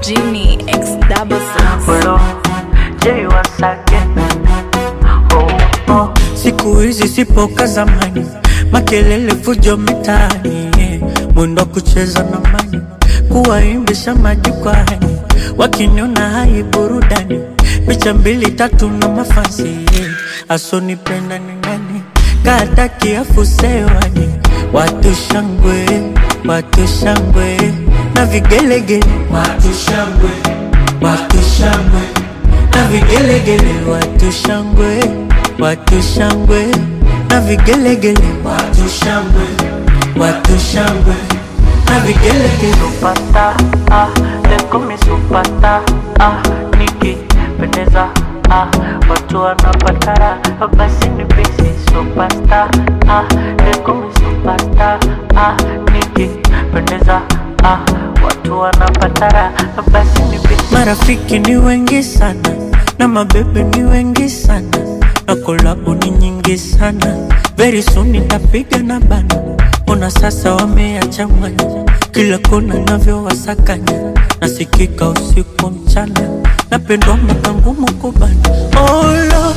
Genie X double six. Hello, Jay once again. Oh, oh. Siku hizi sipo ka zamani, makelele fujo mitaani, yeah. mwendo wa kucheza na mani, kuwaimbisha majukwani, wakiniona hai burudani, picha mbili tatu na mafansi, yeah. asonipenda ni nani, kata kiafu sewani, watu shangwe, watu shangwe na vigelegele, watu shangwe, watu shangwe na vigelegele, watu shangwe, watu shangwe na vigelegele, watu shangwe, watu shangwe na vigelegele. Supata, ah, leko mi supata, ah, nikipendeza, ah, watu wanapatara, basi ni bisi supasta, ah, leko mi supasta, ah, nikipendeza, ah, watu wanapatara, basi ni bisi. Marafiki ni wengi sana na mabebe ni wengi sana na kolabo ni nyingi sana. Very soon nitapiga na bana, ona sasa wameyachanganya kila kona navyowasakanya, nasikika usiku mchana, napendwa mwaka ngumu kubana. Olo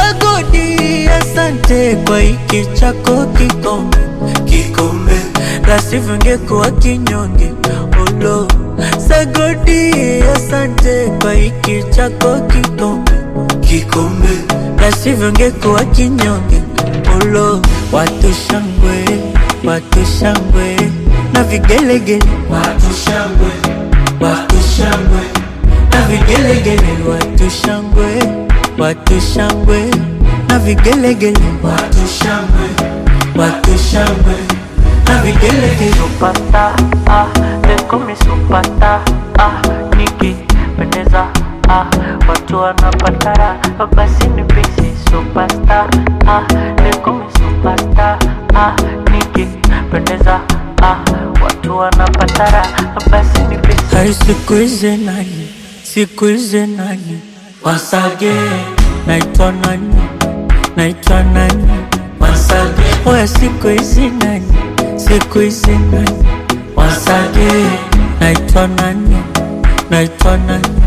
sagodi, asante kwa hiki chako kikombe, kikombe la sivyo ngekuwa kinyonge. Olo sagodi, asante kwa hiki chako kikombe, kikombe la sivyo ngekuwa kinyonge. Olo watu shangwe, watu shangwe na vigelegele, watu shangwe, watu shangwe na vigelegele, watu shangwe, watu shangwe na vigelegele, watu shangwe, watu shangwe na vigelegele. Supata, ah, leko mi supata, ah, nikipendeza, ah, watu wanapatara, basi ni bisi supasta, ah, leko mi supasta, ah, nikipendeza, ah, watu wanapatara, basi ni bisi. Hai siku hizi nani, siku hizi nani, wasage, naitwa nani, naitwa nani, wasage, oya siku hizi nani, siku hizi nani, wasage, naitwa nani, naitwa nani,